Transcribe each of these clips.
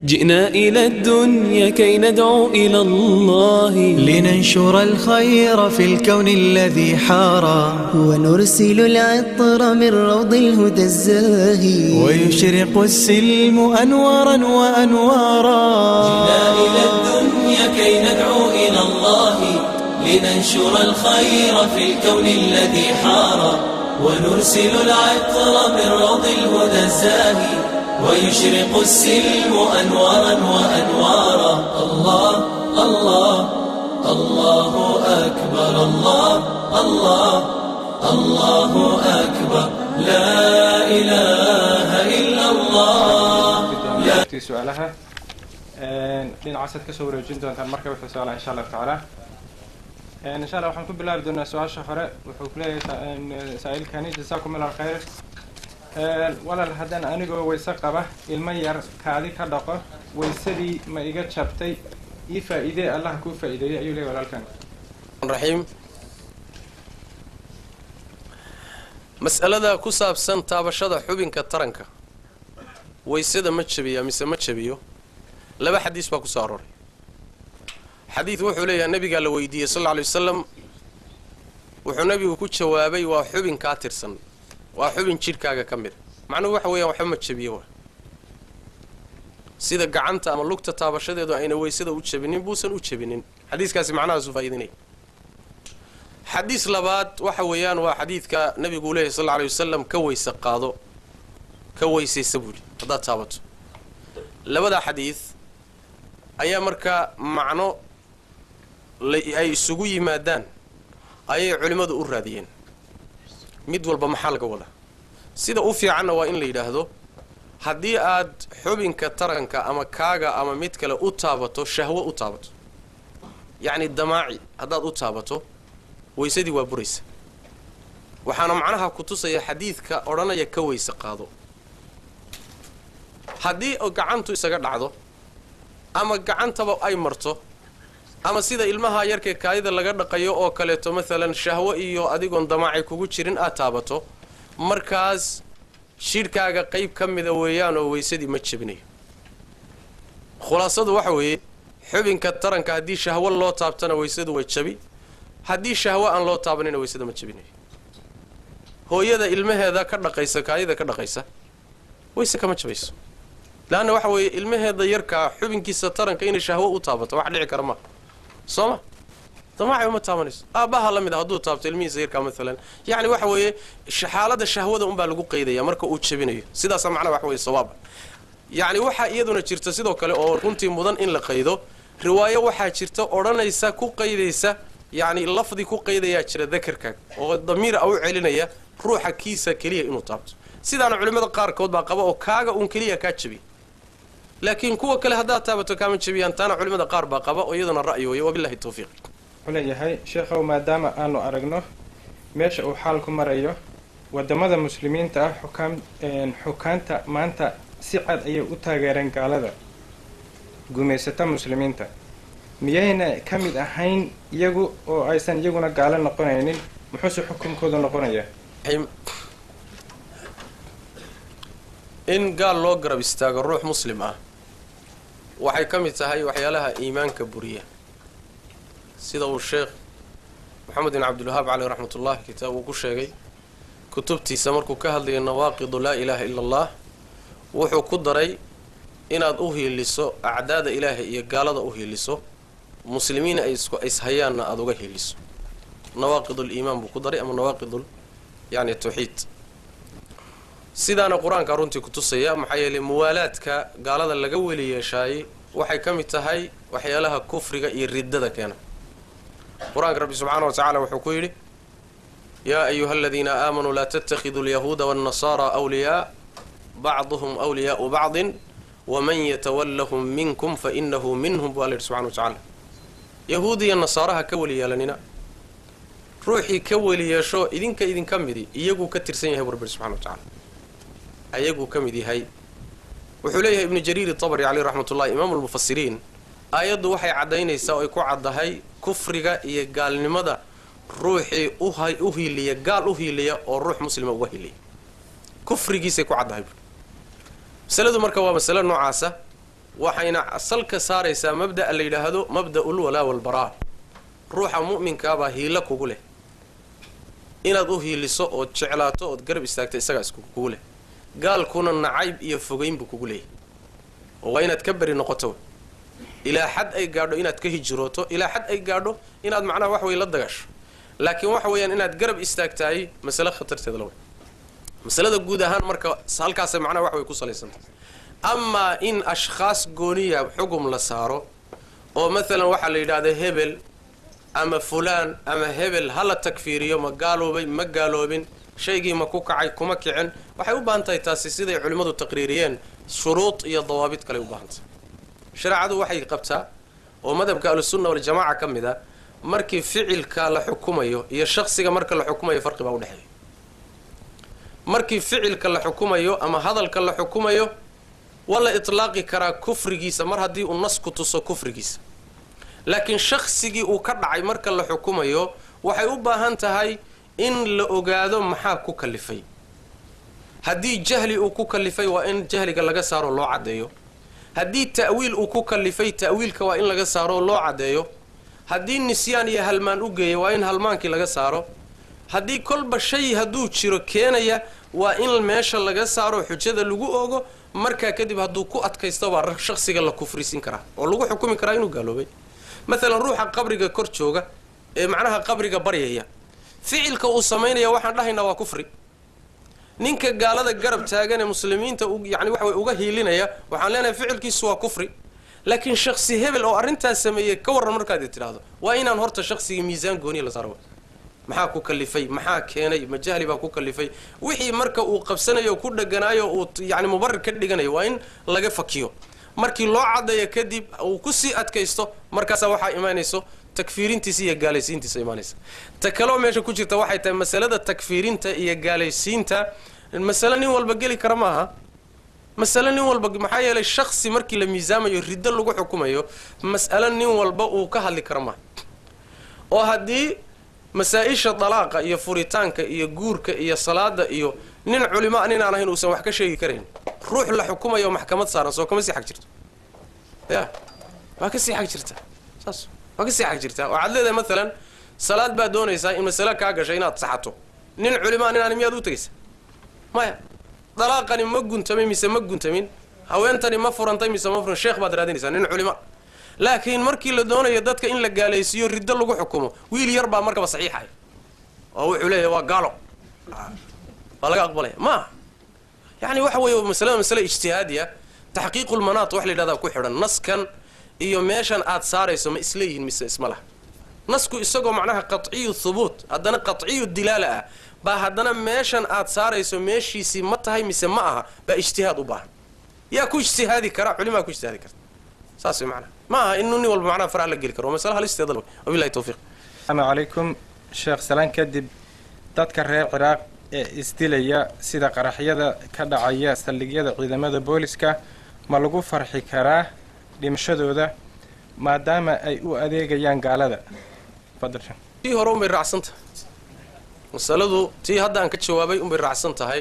جئنا إلى الدنيا كي ندعو إلى الله لننشر الخير في الكون الذي حارى ونرسل العطر من روض الهدى الزاهي ويشرق السلم أنوارا وأنوارا جئنا إلى الدنيا كي ندعو إلى الله لننشر الخير في الكون الذي حارى ونرسل العطر من روض الهدى الزاهي ويشرق السلم أنوارا وأنوارا الله الله الله أكبر الله الله الله أكبر لا إله إلا الله ti su-aalaha dhinacaasaad kasoo wareejin doontaan marka wixii su-aalaha insha allahu tacaala insha allah waxaan ku bilaabi doonaa su-aasha hore wuxuu ku leeyahay saa-iilkani jasaakum allah khayr walaal haddaan anigoo wayse qaba ilmo yar kaadi ka dhaqo waysadii ma iga jabtay ii faa-iidee allah kuu faa-iideeyey ayuu leeyahy walaalkan raxiim mas'alada ku saabsan taabashada xubinka taranka waysada ma jabiya mise ma jabiyo laba xadiis baa ku soo arooray xadiid wuxuu leeyahay nabigaa la weydiiyey sal alla lay wasalam wuxuu nabigu ku jawaabay waa xubin kaa tirsan waa xubin jidhkaaga ka mid macnuhu waxa weeyaan waxba ma jabiyo wa sida gacanta ama lugta taabashadeedu ayna waysada u jabinin buusan u jabinin xadiiskaasi macnahaasu faa'iidinaya xadiis labaad waxa weeyaan waa xadiidka nabigu leeyahy sal alla alay wasalam ka weyse qaado ka weysaysa buuhi haddaad taabato labada xadiid ayaa markaa macno ay isugu yimaadaan ayay culimmadu u raadiyeen mid walba maxaa laga wadaa sida u fiicanna waa in la yidhaahdo haddii aad xubinka taranka ama kaaga ama mid kale u taabato shahwo u taabato yacni damaaci haddaad u taabato weysadii waa buraysa waxaana macnaha ku tusaya xadiidka odhanaya ka weyse qaado haddii gacantu isaga dhacdo ama gacantaba ay marto ama sida ilmaha yarkee kaadida laga dhaqayo oo kaleeto maalan shahwo iyo adigoon damaaci kugu jirin aad taabato markaas jidhkaaga qayb ka mida weeyaan oo weysadii ma jebinayo khulaasadu waxa weeye xubinka taranka haddii shahwo loo taabtana weysadu way jabi haddii shahwo aan loo taabanina weysada ma jebinayo hooyada ilmaheeda ka dhaqaysa kaadida ka dhaqaysa weyse kama jabayso laanna waxa weeye ilmaheeda yarkaa xubinkiisa taranka inay shahwo u taabato wax dhici kara maa soo ma damaaci uma taabanayso aabbaha la mid a hadduu taabto ilmihiisa yarkaa maalan yacni waxa weeye xaalada shahwada unbaa lagu qaydaya marka uu jabinayo sidaasa macnaha waxa weye sawaaba yacni waxaa iyaduna jirta sidoo kale oo runtii mudan in la qaydo riwaayo waxaa jirta odhanaysa ku qaydaysa yacni lafdi ku qaydayaa jira dakarkaaga oo damiir a u celinaya ruuxa kiisa keliya inuu taabto sidaana culimmada qaarkood baa qaba oo kaaga uun keliya kaa jabiya laakiin kuwa kale haddaad taabato kaama jabiyaan taana culimmada qaar baa qaba oo iyaduna ra'yi weeye wabillahi tawfiiq wuxuu leeyahay sheekhow maadaama aanu aragno meesha uu xaalku marayo wadamada muslimiinta ah xukaam xukaanta maanta si cad ayay u taageereen gaalada gumaysata muslimiinta miyayna ka mid ahayn iyagu oo aysan iyaguna gaalo noqonaynin muxuuse xukunkoodu noqonayaa in gaal loo garab istaago ruux muslim ah waxay ka mid tahay waxyaalaha iimaanka buriya sida uu sheekh moxamed bin cabdilwahaab caleyh raxmatullah kitaab uu ku sheegay kutubtiisa markuu ka hadlayo nawaaqidu laa ilaaha ila allah wuxuu ku daray inaad u hiiliso acdaada ilaahay iyo gaalada u hiiliso muslimiin ay isku ishayaanna aada uga hiiliso nawaaqidul iimaan buu ku daray ama nawaaqidul yani tawxiid sidaana qur-aanka runtii ku tusaya maxaa yeelay muwaalaadka gaalada laga weli yeeshaayey waxay ka mid tahay waxyaalaha kufriga iyo riddada keena qur-aanka rabbi subxaana wa tacala wuxuu ku yidhi yaa ayuha aladiina aamanuu laa tattakhiduu alyahuuda waannasaara awliyaa bacduhum awliyaau bacdin waman yatawallahum minkum fa inahu minhum buu alla yidhi subxana wa tacaala yahuud iyo nasaaraha ka weli yeelanina ruuxii ka weli yeesho idinka idinka midi iyaguu ka tirsan yahay bu rabbi subxana wa tacala ayaguu ka mid yahay wuxuu leeyahay ibnu jariir itabari caleyh raxmatullahi imaamu lmufasiriin aayaddu waxay caddaynaysaa oo ay ku caddahay kufriga iyo gaalnimada ruuxii u hiiliya gaal u hiiliya oo ruux muslima uga hiiliya kufrigiisay ku caddahay masaladu marka waa masalo noocaasa waxayna salka saaraysaa mabda'a la yidhaahdo mabda'ul walaa walbaraa ruuxa mu'minkaabaa hiilo kugu leh inaad u hiiliso ood jeclaato ood garab istaagto isagaa isku kugu leh gaalkuna nacayb iyo fogayn buu kugu leeyahy oo waa inaad ka beri noqoto ilaa xad ay gaadho inaad ka hijrooto ilaa xad ay gaadho inaad macnaha wax wey la dagasho laakiin waxa weeyaan inaad garab istaagtahay masale khatarteeda la wey masalada guud ahaan marka halkaasay macnaha wax way ku salaysantahay amaa in ashkhaas gooniya xugum la saaro oo maalan waxaa la yidhaahda hebel ama fulaan ama hebel ha la takfiiriyo ma gaaloobay ma gaaloobin shaygii ma ku kacay kuma kicin waxay u baahan tahay taasi siday culimmadu taqriiriyeen shuruud iyo dawaabid kaley u baahan tahay shareecadu waxay qabtaa oo madhabka ahlusunna waljamaaca ka mid a markii ficilka la xukumayo iyo shaksiga marka la xukumayo farqi baa udhexeeya markii ficilka la xukumayo ama hadalka la xukumayo waa la itlaaqi karaa kufrigiisa mar haddii uu nas ku tuso kufrigiisa laakiin shaksigii uu ka dhacay marka la xukumayo waxay u baahan tahay in la ogaado maxaa ku kalifay haddii jahli uu ku kalifay waa in jahliga laga saaro loo caddeeyo haddii ta'wiil uu ku kalifay ta'wiilka waa in laga saaro loo caddeeyo haddii nisyaan iyo halmaan u geeya waa in halmaankii laga saaro haddii kolba shay hadduu jiro keenaya waa in meesha laga saaro xujada lagu ogo markaa kadib hadduu ku adkaysto baa shaksiga la kufrisin karaa oo lagu xukumi karaa inuu gaaloobay maalan ruuxa qabriga kor jooga ee macnaha qabriga baryaya ficilka uu samaynaya waxaan dhahaynaa waa kufri ninka gaalada garab taagan ee muslimiinta yani waxa way uga hiilinaya waxaan leenahay ficilkiisu waa kufri laakiin shaksi hebel oo arrintaas sameeyey ka warran markaad tidhaahdo waa inaan horta shaksigii miisaan gooniya la saaro maxaa ku kalifay maxaa keenay ma jahli baa ku kalifay wixii marka uu qabsanayo ku dheganaayo uu yani mubarir ka dhiganayo waa in laga fakiyo markii loo caddeeyo kadib uu kusii adkaysto markaasaa waxaa imaanayso takfiirintiisa iyo gaalaysiintiisa imaanaysa ta kaloo meesha ku jirta waxay tahay masalada takfiirinta iyo gaalaysiinta masale nin walba geli kara ma aha masale nin walba maxaa yeelay shaksi markii la miisaamayo riddo lagu xukumayo mas'alo nin walba uu ka hadli kara maaha oo haddii masaa-isha dalaaqa iyo furitaanka iyo guurka iyo salaada iyo nin culima nin aan ahayn uusan wax ka sheegi karayn ruux la xukumayo maxkamad saaran soo kama sii xag jirto ya waa ka sii xag jirta saas waa ka sii xag jirtaa waxaad leedahay maalan salaad baad doonaysaa in masale kaa gashay inaad saxato nin culimaa nin aan miyaad u tegaysa maya dalaaqani ma guntamay mise ma guntamin haweentani ma furantay mise ma furan sheekh baad raadinaysaa nin culima laakiin markii la doonayo dadka in la gaalaysiiyo riddo lagu xukumo wiil yar baa markaba saxiixaya oo wuxuu leeyahay waa gaalo waa laga aqbalaya maaha yani waxa weeye masalada masale ijtihaadiya taxqiiqulmanaat wax la yidhahdaa ku xidhan naskan iyo meeshan aad saarayso ma isleeyihin mise isma laha nasku isagoo macnaha qaciyu thubuut haddana qaciyu dilaala ah baa haddana meeshan aad saarayso meeshiisii ma tahay mise ma aha baa ijtihaad u baahan yaa ku ijtihaadi kara culimaa ku ijtihaadi karta saas way macnaha ma aha inuu nin walba macnaha faraha la geli karo waa masale halisteeda wabillahi tawfiiq asalaamu calaykum sheekh salaan kadib dadka reer ciraaq ee isdilaya sida qaraxyada ka dhacaya saldhigyada ciidamada booliska ma lagu farxi karaa dhimashadooda maadaama ay u adeegayaan gaalada fadal tii hore unbay raacsan tahay masaladu tii hadda aan ka jawaabay unbay raacsan tahay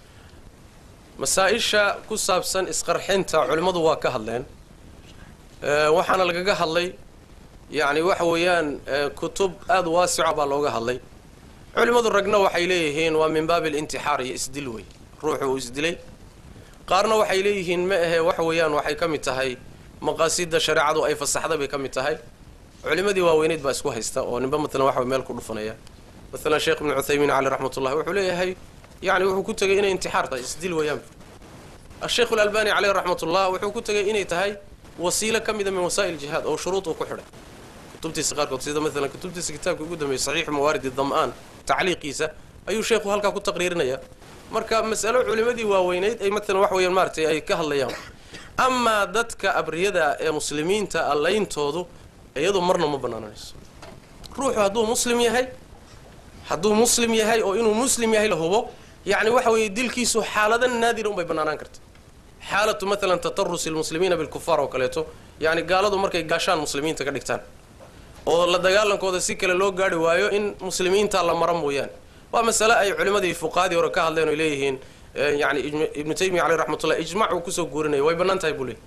masaa-isha ku saabsan isqarxinta culimmadu waa ka hadleen waxaana lagaga hadlay yacni waxa weeyaan kutub aada waasica baa looga hadlay culimmadu ragna waxay leeyihiin waa min baabi alintixaar iyo isdil wey ruuxu uu isdilay qaarna waxay leeyihiin ma ahe waxa weeyaan waxay ka mid tahay maqaasida shareecadu ay fasaxday bay ka mid tahay culimmadii waaweyneyd baa isku haysta oo ninba matalan waxa meel ku dhufanaya maalan sheekh ibnu cuthaymiin caleyh raxmatullahi wuxuu leeyahay yani wuxuu ku tegay inay intixaar tahay isdil weeyaan asheikh alalbani caleyh raxmatullah wuxuu ku tegay inay tahay wasiilo ka mida min wasaa'il jihaad oo shuruud uu ku xidhay kutubtiisa qaarkood sida maalan kutubtiisa kitaabka ugu dambeeyey saxiixu mawaaridi dam'aan tacliiqiisa ayuu sheekhu halkaa ku taqriirinayaa marka masalo culimmadii waaweyneyd ay maalan wax weeyaan maaratay ay ka hadlayaan amaa dadka abriyada ee muslimiinta allayntoodu iyadu marna ma bannaananayso ruuxu hadduu muslim yahay hadduu muslim yahay oo inuu muslim yahay la hubo yacni waxa weeye dilkiisu xaalada naadira unbay bannaanaan karta xaalatu maalan tatarusi lmuslimiina bilkufaar oo kaleeto yacni gaaladu markay gaashaan muslimiinta ka dhigtaan oo la dagaalankooda si kale loo gaari waayo in muslimiinta la mara mooyaane waa masale ay culimmadii fuqahadii hore ka hadleen oy leeyihiin yani ibnu taymiya caleyh raxmatullah ijmac uu kusoo guurinaya way bannaan tahay buu leey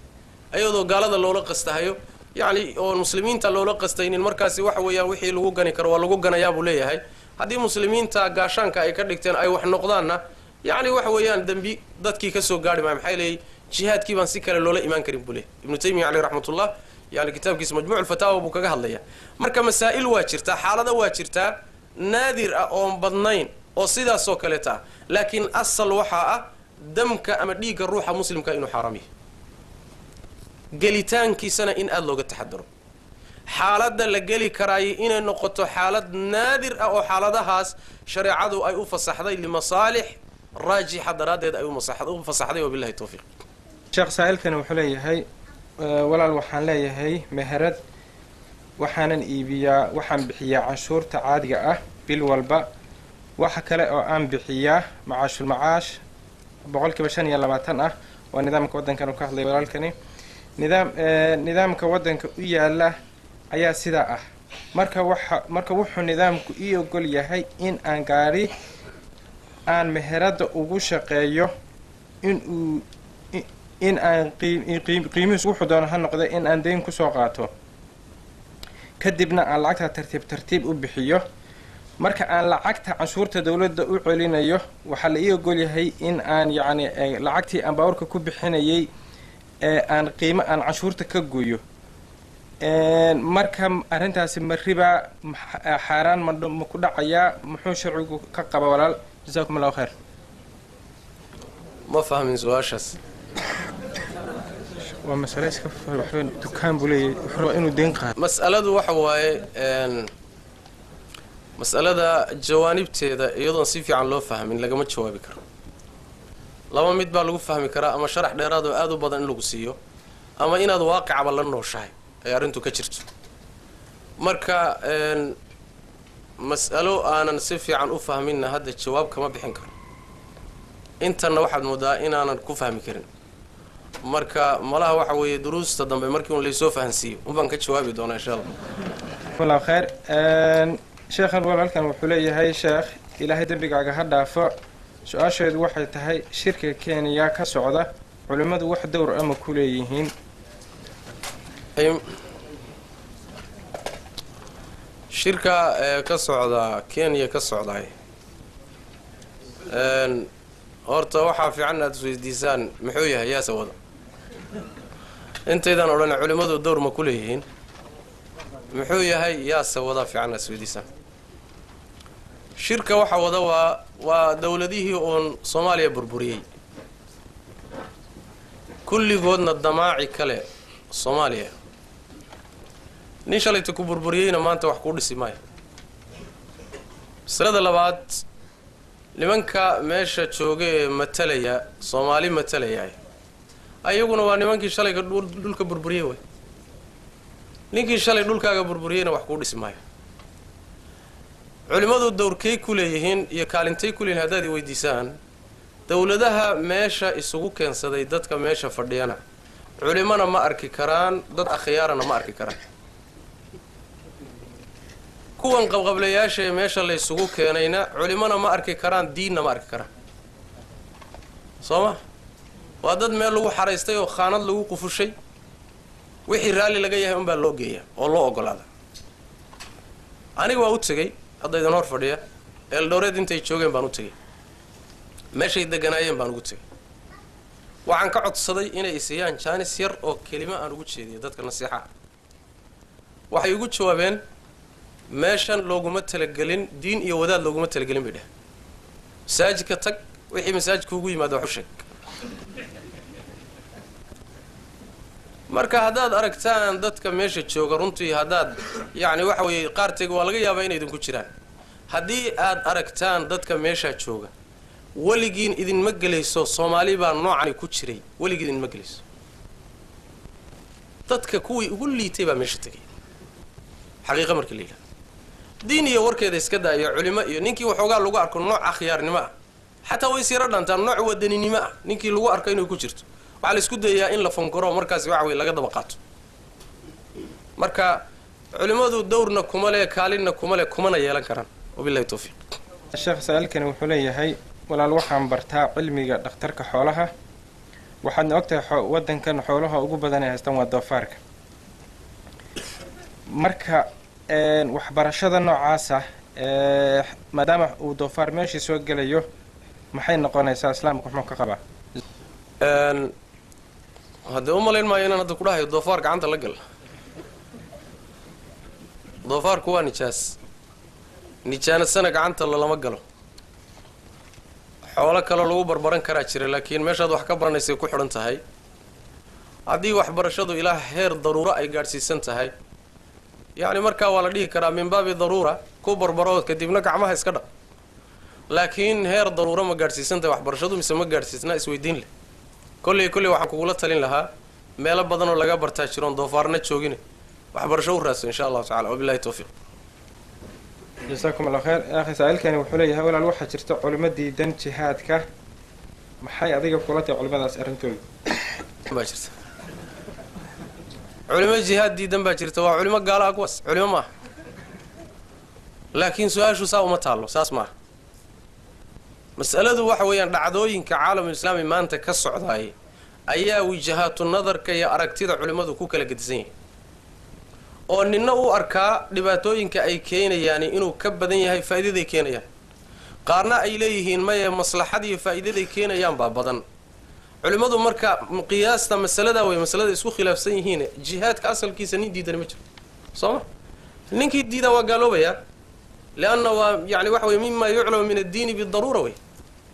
iyadoo gaalada loola qastahayo yacni oon muslimiinta loola qastaynin markaasi waxa weeyaan wixii lagu gani karo waa lagu ganayaa buu leeyahay haddii muslimiinta gaashaanka ay ka dhigteen ay wax noqdaanna yacni waxa weeyaan dembi dadkii kasoo gaari maayo maxaa leeyay jihaadkii baan si kale loola imaan karin buu leeyahy ibnu taymiya caleyh raxmatullah yani kitaabkiisa majmuuc fataawa buu kaga hadlaya marka masaa'il waa jirtaa xaalado waa jirtaa naadir ah oon badnayn oo sidaasoo kaleeta ah laakiin asal waxaa ah damka ama dhiigga ruuxa muslimka inuu xaaraam yahay gelitaankiisana in aada looga taxadaro xaaladda la geli karaayo inay noqoto xaalad naadir ah oo xaaladahaas shareecadu ay u fasaxday limasaalix raajixa daraaddeed ay u fasaxday wabilahi towfiiq sheekh saa'ilkani wuxuu leeyahay walaal waxaan leeyahay meherad waxaanan iibiyaa waxaan bixiyaa canshuurta caadiga ah bil walba waxa kale oo aan bixiyaa macaashul macaash boqolkiiba shan iyo labaatan ah waa nidaamka waddankan uu ka hadlay walaalkani nidaam nidaamka waddanka u yaala ayaa sidaa ah marka waxa marka wuxuu nidaamku ii ogol yahay in aan gaari aan meheradda ugu shaqeeyo in uu in aan qiimihiis wuxuu doono ha noqda in aan dayn kusoo qaato kadibna aan lacagta tartiib tartiib u bixiyo marka aan lacagta canshuurta dowladda u celinayo waxaa la ii ogol yahay in aan yacni lacagtii aan baawarka ku bixinayay ee aan qiimo aan canshuurta ka gooyo marka arrintaasi ma ribaa xaaraan ma ma ku dhacayaa muxuu sharcigu ka qaba walaal jasaakum allahu khayr ma fahmin su-aashaas waa masale iska waxba dukaan buu leeyahay wuxuu rabaa inuu deyn qaado mas'aladu waxa waaye mas'alada jawaanibteeda iyadoon si fiican loo fahmin lagama jawaabi karo laba mid baa lagu fahmi karaa ama sharax dheeraad oo aada u badan in lagu siiyo ama inaad waaqicaba la nooshahay ay arrintu ka jirto marka mas'alo aanan si fiican u fahminna hadda jawaab kama bixin karo intanna waxaad moodaa inaanan ku fahmi karin marka malaha waxa weeye duruusta dambe markii un laysoo fahansiiyo unbaan ka jawaabi doonaa insha allah allahu khayr sheekhan walaalkan wuxuu leeyahay sheekh ilaahay dembigaaga ha dhaafo su-aasheedu waxay tahay shirka kenya ka socda culimmadu wax dowr ama ku leeyihiin shirka ee ka socda kenya ka socday horta waxaa fiican aada isweydiisaan muxuu yahay yaase wada intaydaan odhan culimmadu dowr ma ku leeyihiin muxuu yahay yaase wada fiican aad isweydiisaan shirka waxa wada waa waa dowladihii uun soomaaliya burburiyey kulligoodna damaaci kale soomaaliya nin shalayta ku burburiyeyna maanta wax kuu dhisi maayo masalada labaad nimanka meesha jooga ee matalaya soomaali matalaya ayaguna waa nimankii shalayga dhulka burburiyey way ninkii shalay dhulkaaga burburiyeyna wax kuu dhisi maayo culimmadu dowrkay ku leeyihiin iyo kaalintay ku leeyihin haddaad i weydiisaan dowladaha meesha isugu keensaday dadka meesha fadhiyana culimona ma arki karaan dad akhyaarana ma arki karaan kuwan qabqablayaasha ee meesha la ysugu keenayna culimona ma arki karaan diinna ma arki karaan soo ma waa dad meel lagu xaraystay oo khaanad lagu qufushay wixii raalli laga yahay unbaa loo geeya oo loo ogolaada aniga waa u tegey hadda idin hor fadhiya eeldhowreed intay joogeen baan u tegey meeshay deganaayeen baan ugu tegey waxaan ka codsaday inay isiyaan jaanis yar oo kelimo aan ugu jeediyo dadka nasiixaha waxay ugu jawaabeen meeshan looguma talagelin diin iyo wadaad looguma talagelin bay dheh masaajidka tag wixii masaajidka ugu yimaada wax u sheeg marka haddaad aragtaan dadka meesha jooga runtii haddaad yacni waxa weeye qaarteega waa laga yaabaa inay idinku jiraan haddii aad aragtaan dadka meeshaa jooga weligiin idinma gelayso soomaali baa noocani ku jiray weligiin idinma gelayso dadka kuwii ugu liitay baa meesha tegay xaqiiqa markii la yidhahdo diin iyo warkeeda iska daayo culimo iyo ninkii waxoogaa lagu arko nooc akhyaarnimo ah xataa way isyaro dhantaan nooc wadaninimo ah ninkii lagu arko inay ku jirto waxaa la isku dayayaa in la fankoro markaasi waxa weye laga daba qaato marka culimmadu dowrna kuma le kaalinna kuma le kumana yeelan karaan wabilahi towfiiq sheekh saa-ilkani wuxuu leeyahay walaal waxaan bartaa cilmiga dhakhtarka xoolaha waxaadna ogtahay xo- waddankan xoolaha ugu badan ay haystaan waa doofaarka marka een, waxbarashada noocaasa ee, maadaama uu doofaar meeshii soo gelayo maxay noqonaysaa islaamka muxuu ka qabaa Een, haddee u malayn maayo inaan hadda ku dhahayo doofaar gacanta la gal doofaarku waa nijaas nijaanasana gacanta lalama galo xoolo kaloo lagu barbaran karaa jira laakiin meeshaad wax ka baranaysay ku xidhan tahay haddii waxbarashadu ilaa heer daruuro ay gaadhsiisan tahay yacni markaa waa la dhihi karaa min baabi daruura ku barbaro kadibna gacmaha iska dhaq laakiin heer daruuro ma gaadhsiisan tahay waxbarashadu mise ma gaadhsiisna isweydiin leh kolley kolley waxaan kugula talin lahaa meelo badanoo laga bartaa jiroon doofaarna joogine waxbarasho u raadso insha allahu tacala wabillahi towfiiq jasaakum allah khayr akhi saa-iilkani wuxuu leeyahay walaal waxaa jirta culimo diidan jihaadka maxay adiga kula tahay culimadaas arrintooda baa jirta culimo jihaad diidan baa jirta waa culimo gaala ah kuwaas culimo maaha laakiin su-aashu saa uma taallo saas maaha mas'aladu waxa weeyaan dhacdooyinka caalamul islaami maanta ka socdaay ayaa wijahaatu nadarka iyo aragtida culimmadu ku kala gedisan yahay oo ninna u arkaa dhibaatooyinka ay keenayaan inuu ka badan yahay faa'iidaday keenayaan qaarna ay leeyihiin maye maslaxad iyo faa'iidaday keenayaan baa badan culimmadu marka qiyaasta masaladaa wey masalada isku khilaafsan yihiin jihaadka asalkiisa nin diidani ma jiro soo ma ninkii diidaa waa gaaloobayaa lianna waa yani waxa wey mima yuclamu min addiini bidaruura wey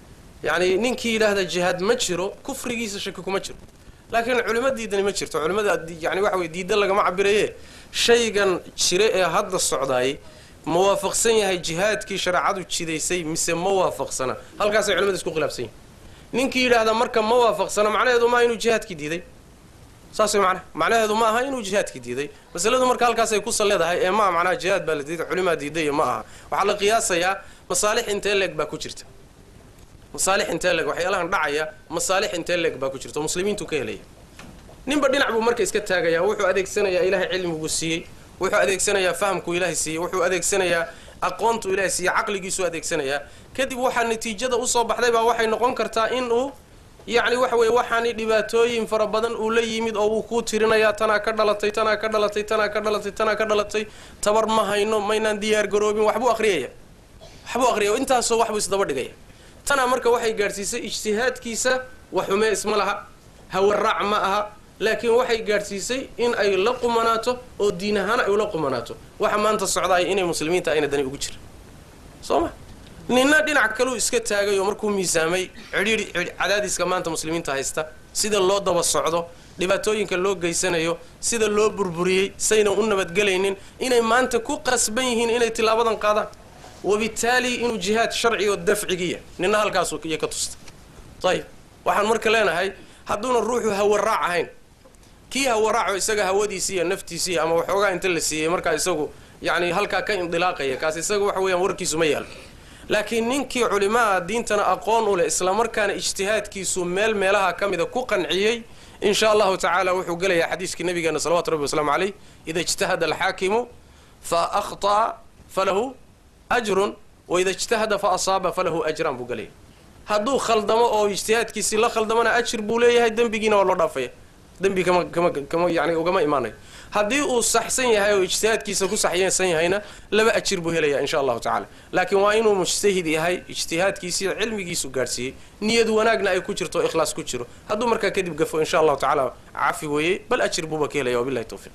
yani ninkii yidhaahda jihaad ma jiro kufrigiisa shaki kuma jiro laakiin culimo diidani ma jirto culimada yani waxa wey diida lagama cabiraye shaygan jire ee hadda socdaay ma waafaqsan yahay jihaadkii shareecadu jidaysay mise ma waafaqsana halkaasay culimada isku khilaafsan yihin ninkii yidhaahda marka ma waafaqsana macnaheedu maaha inuu jihaadkii diiday saas way macnaha macnaheedu ma aha inuu jihaadkii diiday masaladu marka halkaasay ku salleedahay ee maa macnaha jihaad baa la diiday culimaa diiday iyo ma aha waxaa la qiyaasayaa masaalix intee leeg baa ku jirta masaalix intee leeg waxyaalahan dhacaya masaalix intee leeg baa ku jirta oo muslimiintu ka helaya ninba dhinac buu marka iska taagayaa wuxuu adeegsanayaa ilaahay cilmiguu siiyey wuxuu adeegsanayaa fahamkuu ilaahay siiyey wuxuu adeegsanayaa aqoontuu ilaahay siiyey caqligiisuu adeegsanayaa kadib waxaa natiijada usoo baxday baa waxay noqon kartaa in uu yacni waxa weeye waxaani dhibaatooyin fara badan uu la yimid oo uu kuu tirinayaa tanaa ka dhalatay tanaa ka dhalatay tanaa ka dhalatay tanaa ka dhalatay tabar ma hayno maynaan diyaar garoobin waxbuu akhriyaya waxbuu akhriyaya intaasoo waxbuu isdaba dhigaya tanaa marka waxay gaadhsiisay ijtihaadkiisa waxume isma laha hawaraac ma aha laakiin waxay gaadhsiisay in ay la qumanaato oo diin ahaan ay ula qumanaato waxa maanta socdaay inay muslimiinta ayna dani ugu jira soo ma ninna dhinac kaluu iska taagay oo markuu miisaamay cidhiidhi cadaadiska maanta muslimiinta haysta sida loo daba socdo dhibaatooyinka loo geysanayo sida loo burburiyey saynan u nabadgelaynin inay maanta ku qasban yihiin inay tilaabadan qaadaan wabitaali inuu jihaad sharci oo dafcigiya ninna halkaasuu iyo ka tusta ayib waxaan marka leenahay hadduuna ruuxu hawaraac ahayn kii hawaraaco isaga hawadiisii iyo naftiisii ama waxoogaa inta la siiyey markaa isagu yacni halkaa ka indilaaqaya kaas isaga waxa weeyaan warkiisu ma yaalo laakiin ninkii culimaha diintana aqoon u leh islamarkaana ijtihaadkiisu meel meelaha ka mida ku qanciyey in sha allahu tacaala wuxuu gelayaa xadiiskii nabigeena salawatu rabbi wasalaamu caleyh ida ijtahada alxaakimu fa akhطa'a falahu ajrun waida ijtahada fa asaaba falahu ajraan buu gelaya hadduu khaldamo oo ijtihaadkiisii la khaldamana ajir buu leeyahay dembigiina waa loo dhaafaya dembi kama kama kama yani ugama imaanayo haddii uu saxsan yahay oo ijtihaadkiisa ku saxysan yahayna laba ajir buu helaya insha allahu tacala laakiin waa inuu mujtahid yahay ijtihaadkiisii cilmigiisu gaadhsiiyey niyad wanaagna ay ku jirto o ikhlaas ku jiro hadduu markaa kadib gafo insha allahu tacaala cafi weeyey bal ajir buuba ka helaya wabillahi towfiiq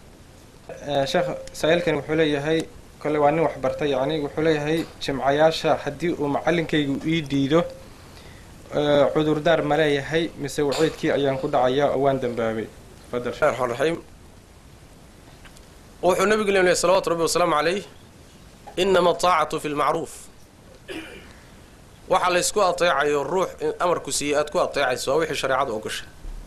sheekh saa-iilkani wuxuu leeyahay kole waa nin waxbartay yacni wuxuu leeyahay jimcayaasha haddii uu macalinkaygu ii diido cudurdaar ma leeyahay mise waciidkii ayaan ku dhacayaa oo waan dambaabay fadal bismillahi raxmaan raxiim wuxuu nabigu leeyahay salawaatu rabbi wasalaamu calayh inama ataacatu fi lmacruuf waxa laysku ateecayo ruux amarku siiyey aad ku ateecayso waa wixii shareecadu ogosha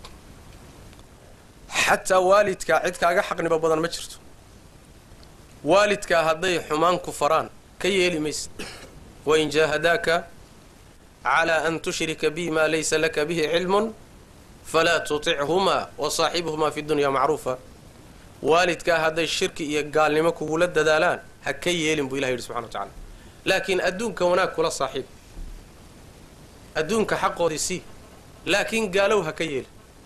xataa waalidkaa cid kaaga xaqniba badan ma jirto waalidkaa hadday xumaan ku faraan ka yeeli maysid wain jaahadaaka calaa an tushrika bi maa laysa laka bihi cilmun falaa tutichumaa wa saaxibhumaa fi dunya macruufa waalidkaa hadday shirki iyo gaalnimo kugula dadaalaan ha ka yeelin buu ilah yidhi subxana wa tacala laakiin adduunka wanaag kula saaxiib adduunka xaqoodii sii laakiin gaalow ha ka yeelin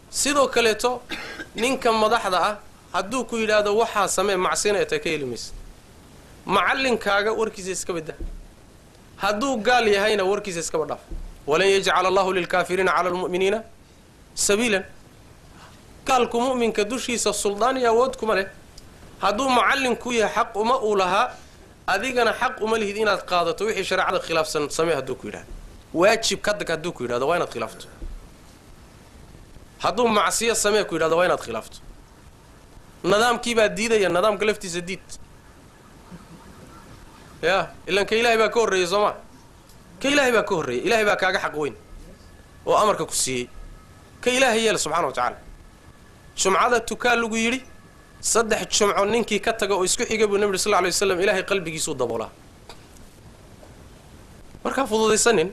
sidoo kaleeto ninka madaxda ah hadduu ku yidhaahdo waxaa samee macsina eta ka heli maysa macallinkaaga warkiisa iska badda hadduu gaal yahayna warkiisa iskaba dhaaf walan yajcala allahu lilkaafiriina cala almu'miniina sabiilan gaalku mu'minka dushiisa suldaan iyo awood kuma leh hadduu macallinku yahay xaq uma uu lahaa adigana xaq uma lihid inaad qaadato wixii shareecada khilaafsan samee hadduu ku yidhahdo waajib kadag hadduu ku yidhahdo waa inaad khilaafto hadduu macsiyo samee ku yidhahdo waa inaad khilaafto nidaamkiibaa diidaya nidaamka laftiisa diid ya ilan ka ilaahay baa ka horreeyey soo ma ka ilaahay baa ka horreeyey ilaahay baa kaaga xaq weyn oo amarka ku siiyey ka ilaahay yeela subxana wa tacaala jumcada tukaa lagu yidhi saddex jumco ninkii ka taga oo isku xiga buu nabi uri sal lla alay waslam ilaahay qalbigiisuu daboolaa markaa fududaysanin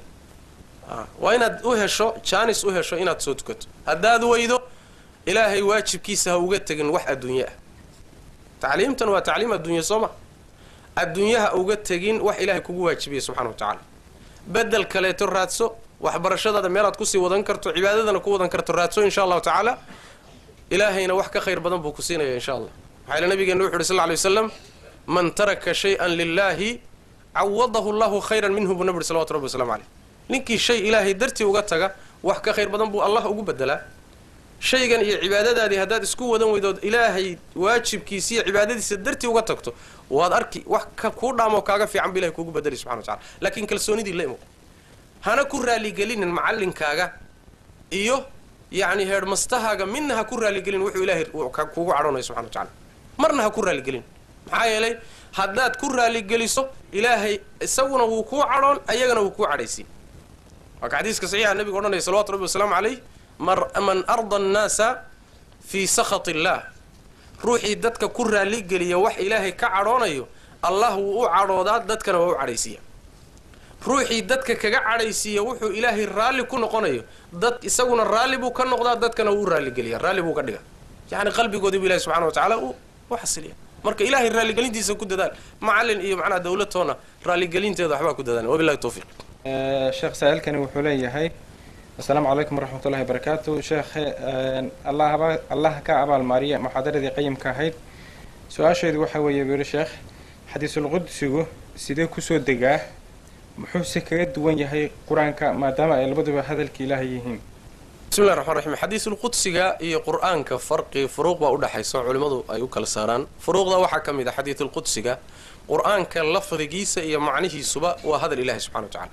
waa inaad u hesho jaanis u hesho inaad soo tukato haddaad weydo ilaahay waajibkiisa ha uga tegin wax adduunye ah tacliimtan waa tacliim adduunye soo ma adduunyaha uga tegin wax ilaahay kugu waajibiyay subxana wa tacaala bedel kaleeto raadso waxbarashadaada meelaad kusii wadan karto cibaadadana ku wadan karto raadso insha allahu tacaala ilaahayna wax ka khayr badan buu ku siinaya insha allah waxaa ila nabigeena wuxu uhi sal lla lay waslam man taraka shay-an lilaahi cawadahu allahu khayran minhu buu nabi uhi salawatu rabbi waslamu caleyh ninkii shay ilaahay dartii uga taga wax ka khayr badan buu allah ugu bedelaa shaygan iyo cibaadadaadii haddaad isku wadan weydood ilaahay waajibkiisa iyo cibaadadiisa dartii uga tagto waad arki wax ka kuu dhaamoo kaaga fiican bu ilahay kuugu bedeli subxana wa tacala laakiin kalsoonidii la imo hana ku raaligelinin macallinkaaga iyo yacni heedhmastahaaga midna ha ku raaligelin wuxuu ilaahay kuugu cadhoonaya subxana wa tacala marna ha ku raaligelin maxaa yeelay haddaad ku raaligeliso ilaahay isaguna wuu kuu cadhoon ayagana wuu kuu cadhaysiin waa ka xadiiska saxiixa nabiga odhanaya salawatu rabbi wasalaamu calayh man arda annaasa fii sakhat illaah ruuxii dadka ku raaligeliya wax ilaahay ka cadhoonayo allah wuu u cadhoodaa dadkana waa u cadhaysiiya ruuxii dadka kaga cadhaysiiya wuxuu ilaahay raalli ku noqonayo dad isaguna raalli buu ka noqdaa dadkana wuu u raalligeliya raalli buu ka dhiga yacni qalbigoodii bu ilahi subxana wa tacaala uu u xasiliya marka ilaahay raalligelintiisa ku dadaal macallin iyo macnaha dawladtoona raalligelinteeda waxbaa ku dadaal wabillahi tawfiiq sheekh saa'ilkani wuxuu leeyahay asalaamu calaykum waraxmat ullahi barakaatu sheekhe allahba allah ka abaalmaariya muxaadaradii qayimka ahayd su-aashaydu waxaa weeye buu yihi sheekh xadiisulqudsigu sidee kusoo degaa muxuuse kaga duwan yahay qur-aanka maadaama ay labaduba hadalka ilaahay yihiin bismillahi raxmaan raxiim xadiisulqudsiga iyo qur-aanka farqi furuuq baa udhexaysa oo culimmadu ay u kala saaraan furuuqda waxaa ka mid a xadiisulqudsiga qur-aanka lafdigiisa iyo macnihiisuba waa hadal ilahi subxana wa tacala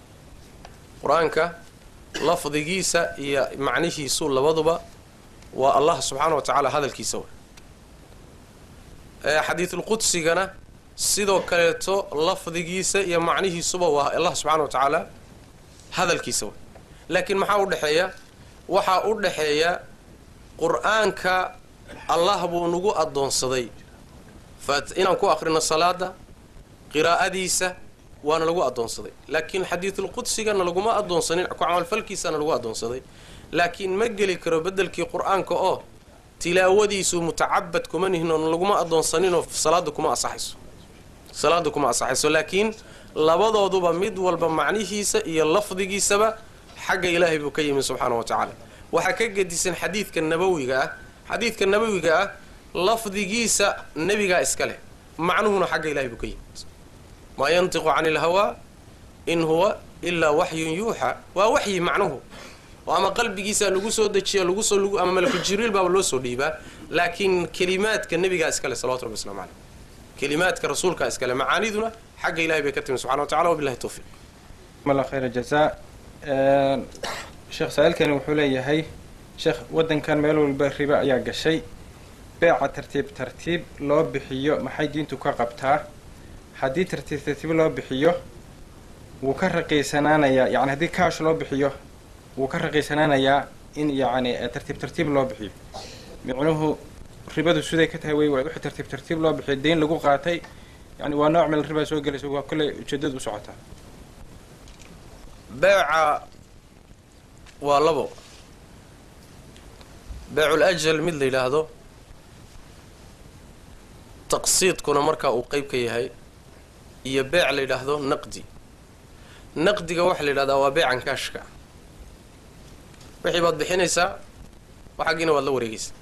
qur-aanka lafdigiisa iyo macnihiisu labaduba waa allah subxaana wa tacaala hadalkiisa wa xadiisulqudsigana sidoo kaleeto lafdigiisa iyo macnihiisuba waa allah subxaana wa tacaala hadalkiisa wa laakiin maxaa u dhexeeya waxaa u dhexeeya qur-aanka allah buu nagu addoonsaday inaan ku aqrino salaada qiraa'adiisa waana lagu addoonsaday laakiin xadiidulqudsigana laguma addoonsanin ku camalfalkiisana lagu addoonsaday laakiin ma geli karo beddelkii qur-aanka oo tilaawadiisu mutacabad kuma nihin oo laguma addoonsaninoo salaada kuma asaxayso salaada kuma asaxayso laakiin labadooduba mid walba macnihiisa iyo lafdigiisaba xagga ilaahay buu ka yimi subxaana wa tacaala waxaa ka gedisan xadiidka nabawiga ah xadiidka nabawiga ah lafdigiisa nebigaa iska leh macnuhuna xagga ilahay buu ka yimid maa yantiqu cani ilhawaa in huwa ilaa waxyun yuuxa waa waxyi macnuhu oo ama qalbigiisa lagu soo dejiya lagusoo lgu ama malaku jibriil baaba loo soo dhiibaa laakiin kelimaadka nebigaa iskale salawatu rabbi waslamu caleyh kelimaadka rasuulkaa iskale macaaniduna xagga ilahay bay ka timi subxana wa tacala wabillahi tawfiiq mala khayra jazaa sheekh saa-ilkani wuxuu leeyahay sheekh waddankan meel walba ribo ayaa gashay beeca tartiib tartiib loo bixiyo maxay diintu ka qabtaa haddii tartiib tartiib loo bixiyo wuu ka raqiisanaanayaa yani haddii kaash loo bixiyo wuu ka raqiisanaanayaa in yacni tartiib tartiib loo bixiyo micnuhu ribadu siday ka tahay wey waa wixii tartiib tartiib loo bixiyo deyn lagu qaatay yani waa nooc meel ribaa soo gelaysa waa kolley ujeedadu u socotaa beeca waa labo beecul ajal mid la yidhaahdo taqsiidkuna markaa uu qeyb ka yahay iyo beec la yidhaahdo naqdi naqdiga waxaa la yidhahdaa waa beecan kaashka wixii baad bixinaysaa waxaggiina waad la wareegaysa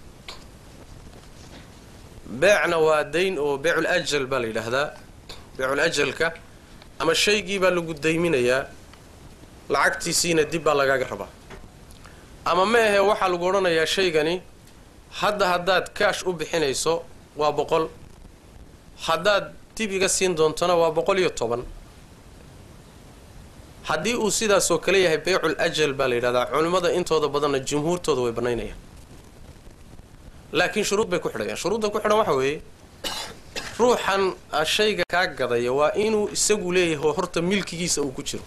beecna waa dayn oo beecul ajal baa la yidhaahdaa beecul ajalka ama shaygii baa lagu dayminayaa lacagtiisiina dib baa lagaaga rabaa ama ma ahe waxaa lagu odhanayaa shaygani hadda haddaad kaash u bixinayso waa boqol haddaad dib iga siin doontona waa boqol iyo toban haddii uu sidaasoo kale yahay beycul ajal baa la yidhahdaa culimmada intooda badanna jumhuurtooda way bannaynayaan laakiin shuruud bay ku xidhayaan shuruudda ku xidhan waxa weeye ruuxan shayga kaa gadaya waa inuu isagu leeyahay oo horta milkigiisa uu ku jiro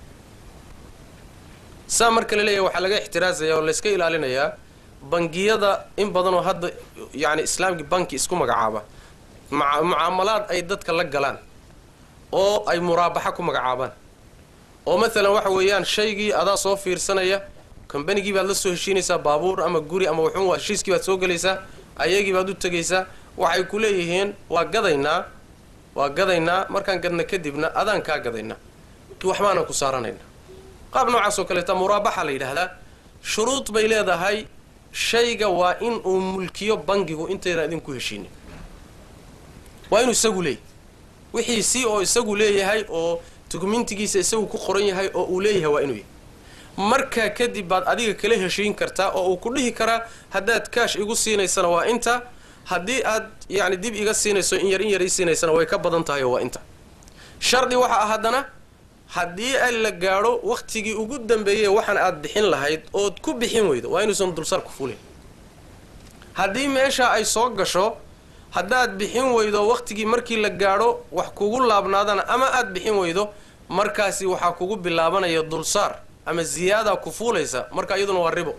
saa marka la leeyahay waxaa laga ixtiraazaya oo layska ilaalinayaa bangiyada in badanoo hadda yacni islaamkii banki isku magacaaba maa mucaamalaad ay dadka la galaan oo ay muraabaxa ku magacaabaan oo maalan waxa weeyaan shaygii adaa soo fiirsanaya kombanigii baad la soo heshiinaysaa baabuur ama guri ama wuxuun heshiiskii baad soo gelaysaa ayagii baad u tegaysaa waxay ku leeyihiin waa gadaynaa waa gadaynaa markaan gadna kadibna adaan kaa gadaynaa waxbaanan ku saaranayna qaab noocaas oo kaleeta muraabaxa la yidhaahdaa shuruud bay leedahay shayga waa in uu mulkiyo bangigu intaynan idinku heshiinin waa inuu isagu leeyahy wixii si oo isagu leeyahay oo dukumentigiisa isagu ku qoran yahay oo uu leeyahay waa inuu yahay markaa kadib baad adiga kala heshiin kartaa oo uu ku dhihi karaa haddaad kaash igu siinaysana waa inta haddii aad yacni dib iga siinayso in yar in yar ii siinaysana way ka badan tahay oo waa inta shardi waxa ah haddana haddii ay la gaadho wakhtigii ugu dambeeyey waxaan aad bixin lahayd ood ku bixin weydo waa inuusan dulsaar ku fulin haddii meesha ay soo gasho haddaad bixin weydo wakhtigii markii la gaadho wax kugu laabnaadana ama aad bixin weydo markaasi waxaa kugu bilaabanaya dulsaar ama ziyaadaa ku fuulaysa marka iyaduna waa ribo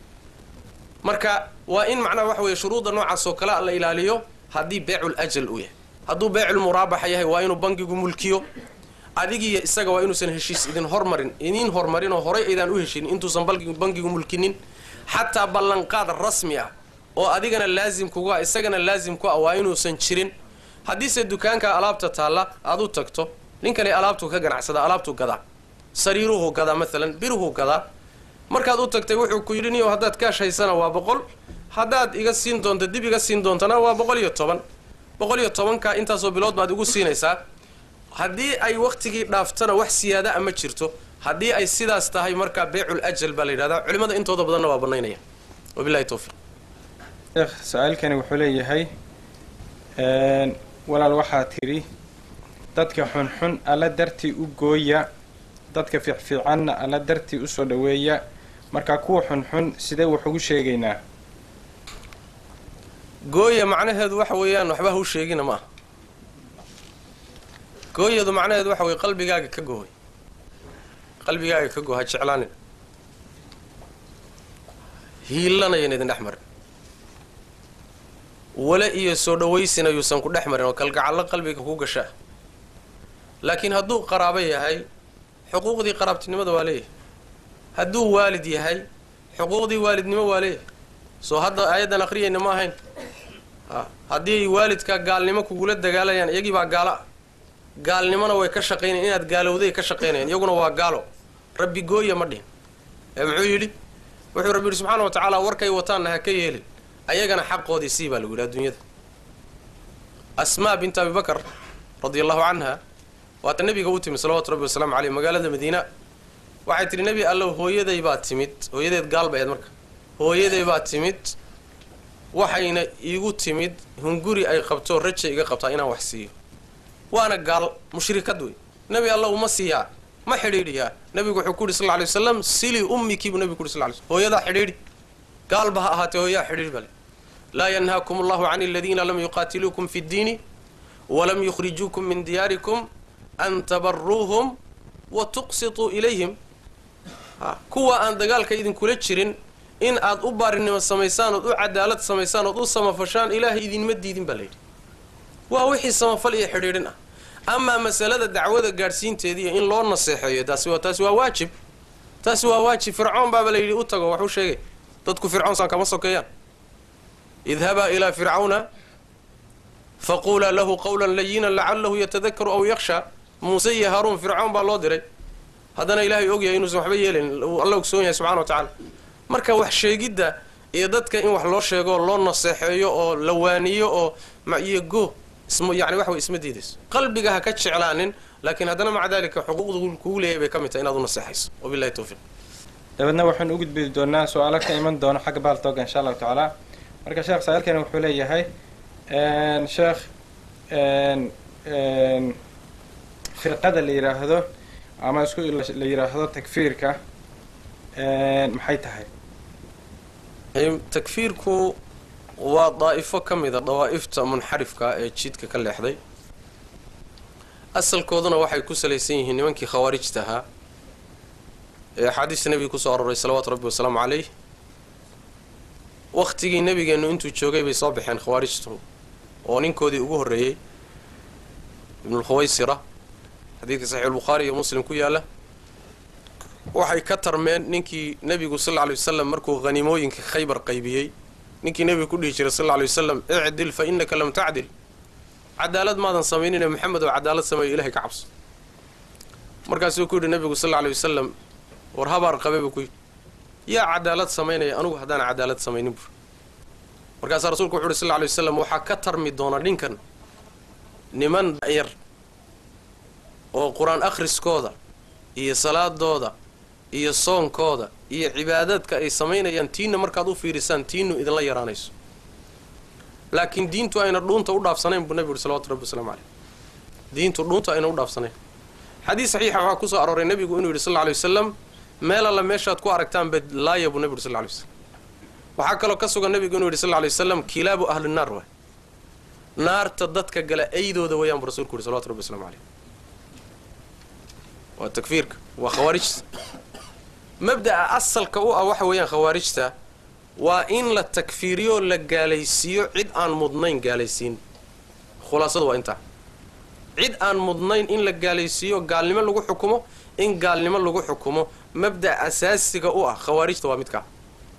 marka waa in macnaha waxa weeye shuruudda noocaas oo kale a la ilaaliyo haddii beecul ajal uu yahay hadduu beecul muraabaxa yahay waa inuu bangigu mulkiyo adigiiyo isaga waa inuusan heshiis idin hormarin idiin hormarin oo horay aydaan u heshinin intuusan bangigu mulkinin xataa ballanqaad rasmi ah oo adigana laasim kugu ah isagana laasim ku ah waa inuusan jirin haddiise dukaanka alaabta taalla aad u tagto ninkani alaabtuu ka ganacsada alaabtuu gadaa sariiruhu gadaa maalan biruhu gadaa markaad u tagtay wuxuu ku yidhi niyo haddaad kaash haysana waa boqol haddaad iga siin doonto dib iga siin doontana waa boqol iyo toban boqol iyo tobanka intaasoo bilood baad igu siinaysaa haddii ay wakhtigii dhaaftana wax siyaada a ma jirto haddii ay sidaas tahay markaa beecul ajal baa la yidhahdaa culimmada intooda badanna waa bannaynaya wabilahi towfiiq sheekh su-aalkani wuxuu leeyahay walaal waxaa tidhi dadka xunxun alla dartii u gooya dadka fiicfiicanna alla dartii usoo dhoweeya marka kuwa xunxun sidee wax ugu sheegaynaa gooya macnaheedu waxa weeyaan waxba ha u sheegina ma aha gooyadu macnaheedu waxa weye qalbigaaga ka gooy qalbigaaga ka goo ha jeclaanin hiilanayan idin dhex marin wale iyo soo dhawaysina yuusan ku dhex marin oo kalgacallo qalbiga ku gashaa laakiin hadduu qaraabo yahay xuquuqdii qaraabtinimada waa leeyahay hadduu waalid yahay xuquuqdii waalidnimo waa leeyahay soo hadda aayaddan akhriyayna ma ahayn a haddii ay waalidka gaalnimo kugula dagaalayaan iyagii baa gaalo ah gaalnimona way ka shaqaynayan inaad gaalowday ka shaqaynayaan iyaguna waa gaalo rabbi gooya ma dhihin ee muxuu yidhi wuxuu rabbi yidhi subxaana wa tacaala warkay wataanna ha ka yeelin ayagana xaqoodii sii baa lagu yidhi adduunyada asmaa bint abi bakar radia allahu canha waata nebiga u timid salawatu rabbi wasalaamu caleyh magaalada madiina waxay tidhi nebi allow hooyaday baa timid hooyadeed gaal bay ahayd marka hooyaday baa timid waxayna iigu timid hunguri ay qabto raja iga qabtaa inaan wax siiyo waana gaal mushrikad wey nebi alla uma siiyaa ma xidhiidhiyaa nebigu wuxuu ku yidhi sal lla lay wasalam sili ummikii buu nebigu ku yhi sal ly slm hooyadaa xidhiidhi gaalba ha ahaatee hooyaha xidhiidhi bale laa yanhaakum allahu can aladiina lam yuqaatiluukum fi ddiini walam yukhrijuukum min diyaarikum an tabaruuhum wa tuqsituu ilayhim kuwa aan dagaalka idinkula jirin in aad u baarinimo samaysaan ood u cadaalad samaysaan ood u samafashaan ilaahay idinma diidin baa layidhi waa wixii samafal iyo xidhiidhin ah amaa masalada dacwada gaadhsiinteediiyo in loo naseexeeyo taasi waa taasi waa waajib taasi waa waajib fircoon baaba layidhi u tago waxuu sheegay dadku fircoon saan kama sokeeyaan idhabaa ilaa fircawna faquulaa lahu qawlan layinan lacalahu yatadakaru aw yakhsha muuse iyo haaruun fircoon baa loo diray haddana ilaahay ogyahay inuusan waxba yeelayn alla ogsoon yahay subxana wa tacaala marka wax sheegidda iyo dadka in wax loo sheego oo loo naseexeeyo oo la waaniyo oo iyo go isma yani wax way isma diidayso qalbiga ha ka jeclaanin laakiin haddana maca daalika xuquuqda kugu leeyahay bay ka mid tahay inaad u naseexayso wabillahi tawfiiq dabeedna waxaynu u gudbi doonaa su-aalo ka iman doona xagga baaltooga insha allahu tacaala marka sheekh saa-ilkani wuxuu leeyahay sheekh firqada la yidhaahdo ama isku la yidhaahdo takfiirka maxay tahay takfiirku waa daa'ifo ka mida dawaa'ifta munxarifka ee jidka ka leexday asalkooduna waxay ku salaysan yihiin nimankii khawaarijta ahaa ee axaadiista nebiga kusoo aroray salawaatu rabbi wasalaamu caleyh wakhtigii nebigeennu intuu joogay bay soo baxeen khawaarijtu oo ninkoodii ugu horreeyey ibnulkhuwaysira xadiidka saxiixulbukhaari iyo muslim ku yaalla waxay ka tarmeen ninkii nebigu sal lla lay wasalam markuu haniimooyinka khaybar qaybiyey ninkii nebiga ku dhihi jiray sal lla lay wasalam icdil fa innaka lam tacdil cadaalad maadan samaynine maxamed oo cadaalad sameeyo ilahay ka cabso markaasuu ku yidhi nebigu sal lla lay wasalam war habaar qabe buu ku yidhi yaa cadaalad samaynaya anugu haddaan cadaalad samaynin bur markaasaa rasuulku wuxu uhi sal lla lay wasalam waxaa ka tarmi doona ninkan niman yar oo qur-aan akhriskooda iyo salaadooda iyo soonkooda iyo cibaadaadka ay samaynayaan tiinna markaad u fiirisaan tiinnu idinla yaraanayso laakiin diintu ayna dhuunta u dhaafsanayn buu nebigu uhi salawatu rabbi waslamu caleyh diintu dhuunta ayna u dhaafsanayn xadiis saxiixa waxaa kusoo arooray nebigu inuu yidhi sal lla lay wasalam meel alla meeshaad ku aragtaan bed laaya buu nebi uhi sal lla lay wasalam waxaa kaloo ka sugan nebigu inuu yidhi sal lla lay wasalam kilaabu ahli naar waay naarta dadka gala aydooda wayaan buu rasulku yidhi salawatu rabbi waslamu caleyh waa takfiirka waa khawaarijta mabda'a asalka u ah waxa weeyaan khawaarijta waa in la takfiiriyo la gaalaysiiyo cid aan mudnayn gaalaysiin khulaasadu waa intaa cid aan mudnayn in la gaalaysiiyo gaalnimo lagu xukumo in gaalnimo lagu xukumo mabda' asaasiga u ah khawaarijta waa midkaa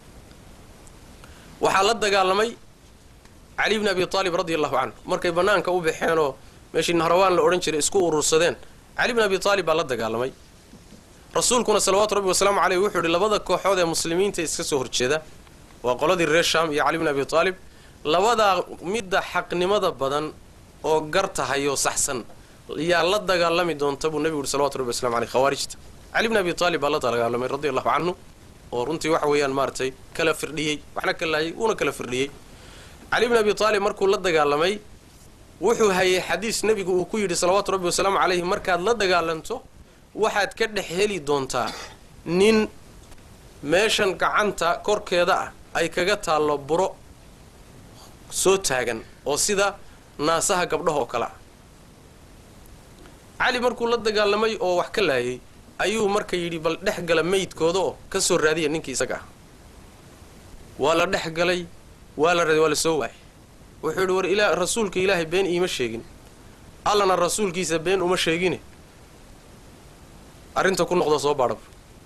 waxaa la dagaalamay cali bni abi aalib radi allahu canhu markay bannaanka u baxeenoo meeshii nahrawaan la odhan jiray isku urursadeen cali bni abi aalib baa la dagaalamay rasuulkuna salawaatu rabbi wasalaamu caleyh wuxuu ihi labada kooxood ee muslimiinta iska soo horjeeda waa qoladii reer sham iyo cali bni abi aalib labadaa midda xaqnimada badan oo gar tahay oo saxsan yaa la dagaalami doonta buu nebigu uhi salawatu rabbi waslamu aleyh khawaarijta cali bni abi aalib baa la dagaalamay radi allahu canhu oo runtii waxa weeyaan maaratay kala firdhiyey waxna ka laayay uuna kala firdhiyey cali bni abi aalib markuu la dagaalamay wuxuu hayay xadiis nebigu uu ku yidhi salawaatu rabbi wasalaamu caleyhi markaad la dagaalanto waxaad ka dhex heli doontaa nin meeshan gacanta korkeeda ah ay kaga taallo buro soo taagan oo sida naasaha gabdhaha oo kale ah cali markuu la dagaalamay oo wax ka laayay ayuu marka yidhi bal dhex gala meydkooda oo ka soo raadiya ninkii isaga ah waa la dhex galay waa la raadiy waa la soo waayay wuxuu yidhi war ilaa rasuulka ilaahay been iima sheegin allana rasuulkiisa been uma sheegine arrinta ku noqdo soo baadhab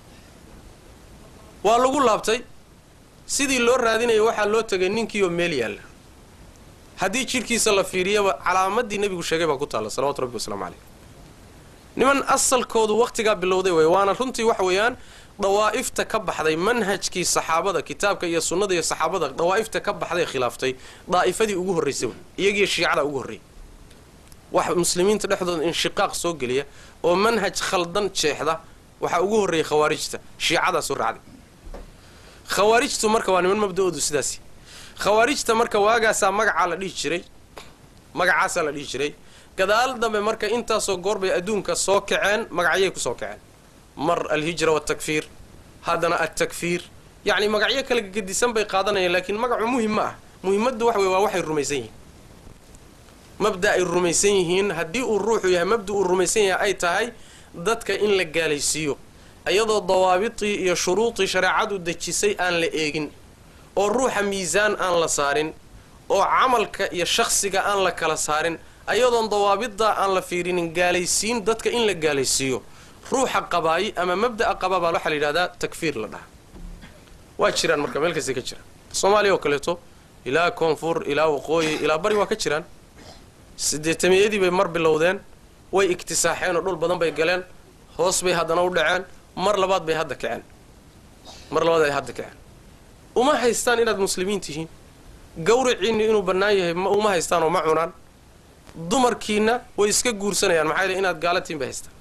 waa lagu laabtay sidii loo raadinaya waxaa loo tegay ninkiioo meel yaalla haddii jidhkiisa la fiiriyaba calaamadii nebigu sheegay baa ku taalla salawatu rabbi wasalaamu caleyh niman asalkoodu wakhtigaa bilowday wey waana runtii waxa weeyaan dawaa'ifta ka baxday manhajkii saxaabada kitaabka iyo sunnada iyo saxaabada dawaa'ifta ka baxday khilaaftay daa'ifadii ugu horraysay wey iyagiyo shiicada ugu horreeyay wax muslimiinta dhexdooda inshiqaaq soo geliya oo manhaj khaldan jeexda waxaa ugu horreeyay khawaarijta shiicadaasoo raacday khawaarijtu marka waa niman mabda-oodu sidaasi khawaarijta marka waagaasaa magacaa la dhihi jiray magacaasaa la dhihi jiray gadaal dambe marka intaasoo goor bay adduunka soo kaceen magacyay ku soo kaceen mar alhijra waatakfiir haddana altakfiir yacni magacyo kala gedisan bay qaadanayaan laakiin magacu muhim ma ah muhimaddu waxa wey waa waxay rumaysan yihiin mabda ay rumaysan yihiin haddii uu ruuxu yahay mabda uu rumaysan yahay ay tahay dadka in la gaalaysiiyo iyadoo dawaabitii iyo shuruudii shareecadu dejisay aan la eegin oo ruuxa miisaan aan la saarin oo camalka iyo shakhsiga aan la kala saarin ayadoon dawaabidaa aan la fiirinin gaalaysiin dadka in la gaalaysiiyo ruuxa qabaayi ama mabda'a qaba baa waxaa la yidhahdaa takfiir la dhahaa waa jiraan marka meel kasta ka jiraan soomaaliya oo kaleeto ilaa koonfur ilaa waqooyi ilaa bari waa ka jiraan sideetamiyadii bay mar bilowdeen way iktisaaxeen oo dhul badan bay galeen hoos bay haddana u dhaceen mar labaad bay hadda kaceen mar labaad ay hadda kaceen uma haystaan inaad muslimiin tihiin gawriciinni inuu bannaan yahay ma uma haystaan oo ma cunaan dumarkiina way iska guursanayaan maxaa yele inaad gaalatiin bay haystaan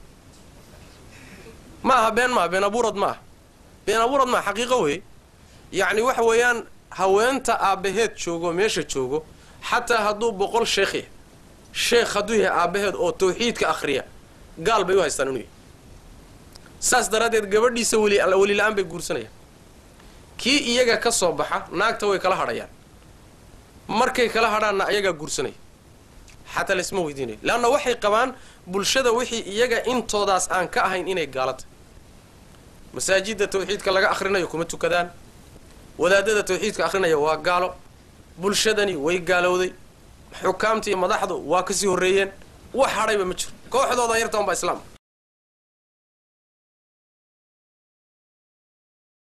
ma aha been maaha been abuurad ma aha been abuurad maaha xaqiiqo wey yacni waxa weeyaan haweenta aabbaheed joogo meesha joogo xataa hadduu boqol sheekh yahay sheekh hadduu yahay aabbaheed oo tawxiidka akhriya gaal bay u haystaan inuu yahay saas daraaddeed gabadhiisa weli weli la-aan bay guursanayaan kii iyaga ka soo baxa naagta way kala hadhayaan markay kala hadhaanna ayagaa guursanaya xataa laisma weydiinayo leanna waxay qabaan bulshada wixii iyaga intoodaas aan ka ahayn inay gaalo tahay masaajidda tawxiidka laga akhrinayo kuma tukadaan wadaadada tawxiidka akhrinaya waa gaalo bulshadani way gaalowday xukaamtii madaxdu waa kasii horreeyeen wax hadhayba ma jiro kooxdooda yartaan baa islaam